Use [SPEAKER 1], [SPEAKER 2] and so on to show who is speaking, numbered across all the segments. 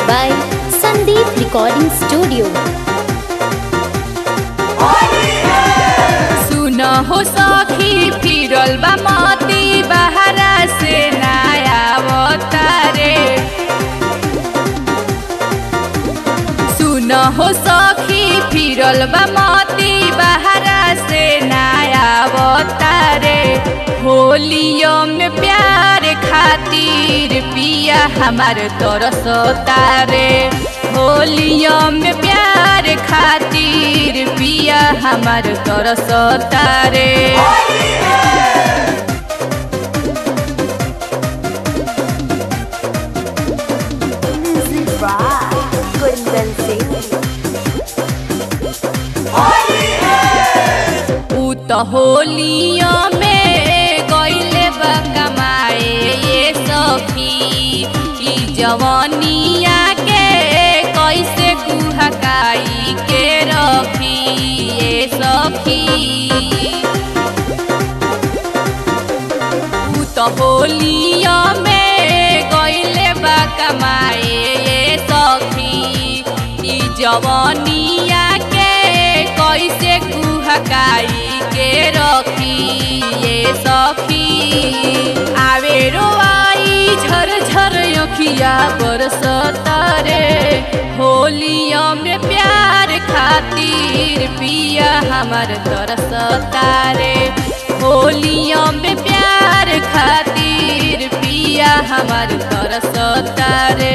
[SPEAKER 1] by Sandeep Recording Studio.
[SPEAKER 2] सुन हो सखी फिरल बा मती बहरा से नया अवतारे सुन हो सखी फिरल बा मती बहरा से नया अवतारे होलियो में प्यार खातिर पिया हमार तरस तारे होलियो में प्यार खातिर पिया हमार तरस तारे ऊ त होलियो में गइले बा कमाए ये सखी ई जवानिया के कैसे गुहकाई के रखी ये सखी ऊ त होलियो में गइले बा कमाए ये सखी ई जवानिया के कैसे गुहकाई के रखी ये सखी आवे रोआई झर झर अखिया बरसतारे होलिया में प्यार खातिर पिया हमार तरसतारे होलिया में प्यार खातिर पिया हमार तरसतारे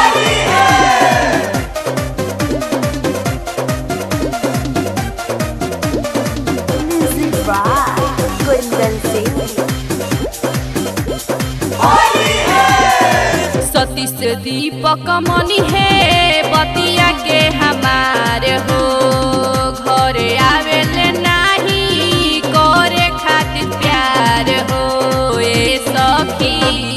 [SPEAKER 2] सतीश दीपक मनी है बतिया के हमार हो घरे आवेले नाही करे खातिर प्यार हो ए सखी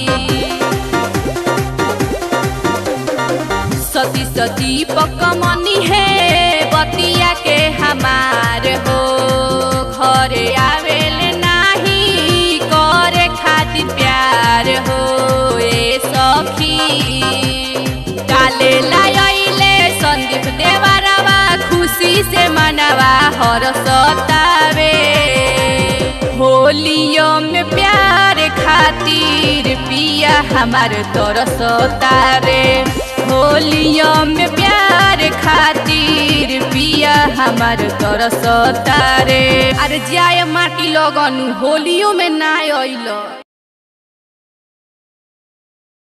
[SPEAKER 2] सतीश दीपक मनी है बतिया के हमार हो घरे आवेले नाही करे खातिर प्यार हो ए सखी डाले लाइले संदीप देवरवा खुशी से मनवा हर सतावे होलियो में प्यार खातिर पिया हमार तरस तारे होलियो में प्यार खातिर पिया हमार तरस तारे अरे जाय माटी लगन होलियो में ना अइल